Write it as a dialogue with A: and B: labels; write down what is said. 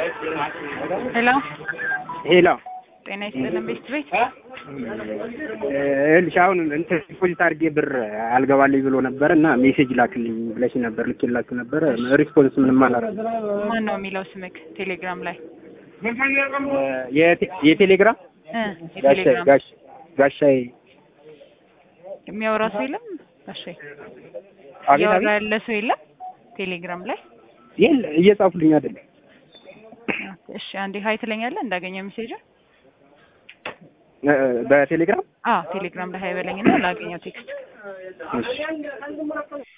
A: ሄሎ
B: ሄሎ
A: ጤና ይስጥልን ቤት ቤት
B: ይኸውልሽ አሁን እንትን ዲፖዚት አድርጌ ብር አልገባልኝ ብሎ ነበር እና ሜሴጅ ላክልኝ ብለሽ ነበር ልኬላችሁ ነበር። ሪስፖንስ ምንም አላደረግም።
A: ማን ነው የሚለው ስምክ ቴሌግራም ላይ
B: የቴ- የቴሌግራም
A: እ
B: ጋሻ
A: የቴሌግራም
B: ጋሽ ጋሻዬ
A: የሚያወራ ሰው የለም ጋሼ
B: አቤት
A: እያወራ
B: አቤት
A: ያለ ሰው የለም ቴሌግራም ላይ
B: የለ እየጻፉልኝ አይደለም።
A: እሺ አንዴ ሀይ ትለኛለህ እንዳገኘ ሜሴጅ
B: እ፣ በቴሌግራም
A: አዎ ቴሌግራም ላይ ሀይ በለኝና ላገኘው ቴክስት
B: እሺ